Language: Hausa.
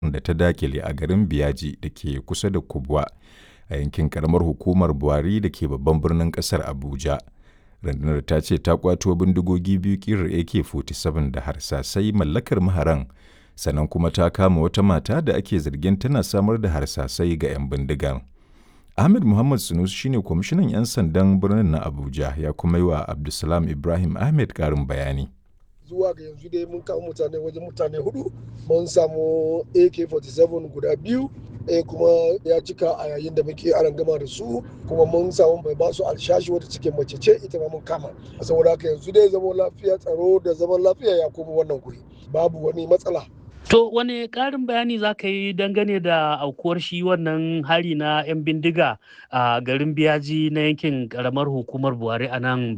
da ta dakile a garin Biyaji da ke kusa da Kubwa a yankin karamar hukumar Buhari da ke babban birnin kasar Abuja. Rundunar ta ce ta kwato bindigogi biyu kirar AK-47 da harsasai mallakar maharan sannan kuma ta kama wata mata da ake zargin tana samar da harsasai ga 'yan bindigar. Ahmed Muhammad Sunusi shine kwamishinan 'yan sandan birnin na Abuja ya kuma yi wa Abdulsalam Ibrahim Ahmed karin bayani. zuwa ga yanzu dai mun kawo mutane wajen mutane hudu mun samu ak-47 guda biyu ɗaya kuma ya cika a yayin da muke aran gama da su kuma mun samu mai basu alshashi wata cikin mace ce ita ma mun kama saboda haka yanzu dai zaman lafiya tsaro da zaman lafiya ya koma wannan guri babu wani matsala To wane ƙarin bayani za ka yi dangane da aukuwar shi wannan hari na 'yan bindiga a garin biyaji na yankin ƙaramar hukumar Buhari a nan